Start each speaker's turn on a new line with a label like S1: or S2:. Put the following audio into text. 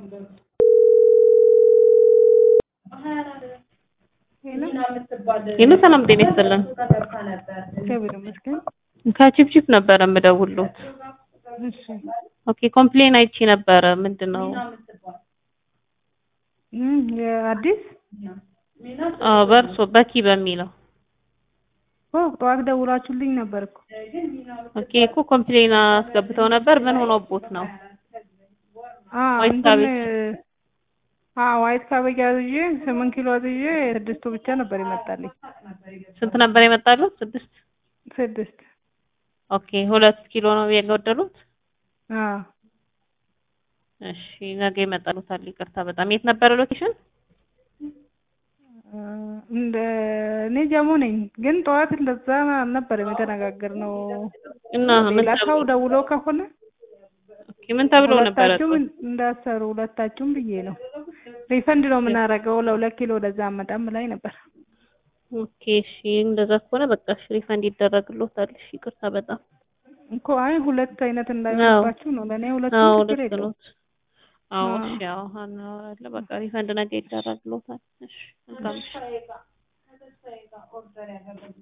S1: ሄሎ ሰላም ጤና ይስጥልን።
S2: እግዚአብሔር ይመስገን።
S1: ከቺፕቺፕ ነበረ የምደውልዎት።
S2: እሺ
S1: ኦኬ ኮምፕሌን አይቼ ነበረ። ምንድን ነው?
S2: እም የአዲስ
S1: አዎ በእርሶ በኪ በሚለው
S2: ኦ ጠዋት ደውላችሁልኝ ነበር እኮ።
S1: ኦኬ እኮ ኮምፕሌን አስገብተው ነበር። ምን ሆኖቦት ነው?
S2: አዎ
S1: ዋይት
S2: እንትን
S1: ካቤጅ።
S2: አዎ ዋይት ካቤጅ አዝዤ ስምንት ኪሎ አዝዤ ስድስቱ ብቻ ነበር የመጣልኝ።
S1: ስንት ነበር የመጣሉት? ስድስት
S2: ስድስት
S1: ኦኬ ሁለት ኪሎ ነው የጎደሉት?
S2: አዎ
S1: እሺ ነገ ይመጣሉታል። ይቅርታ በጣም የት ነበረ ሎኬሽን?
S2: እ እንደ እኔ ጀሞ ነኝ፣ ግን ጠዋት እንደዛ አልነበረም የተነጋገርነው።
S1: እና ምን
S2: ሌላ
S1: ተብሎ
S2: ሰው ደውሎ ከሆነ
S1: ኦኬ ምን ተብሎ ነበረ?
S2: ሁለታችሁም እንዳሰሩ ሁለታችሁም ብዬ ነው። ሪፈንድ ነው የምናደርገው ለሁለት ኪሎ ወደዛ አመጣም ላይ ነበር።
S1: ኦኬ እሺ እንደዛ ከሆነ በቃ እሺ ሪፈንድ ይደረግልዎታል። እሺ ይቅርታ በጣም
S2: እኮ አይ ሁለት አይነት እንዳይሆንባችሁ ነው። ለእኔ ሁለቱም
S1: አዎ
S2: ችግር
S1: ልክ
S2: የለውም።
S1: ነዎት። አዎ
S2: አዎ።
S1: እሺ አዎ እናወራለን። በቃ ሪፈንድ ነገ ይደረግልዎታል። እሺ መልካም እሺ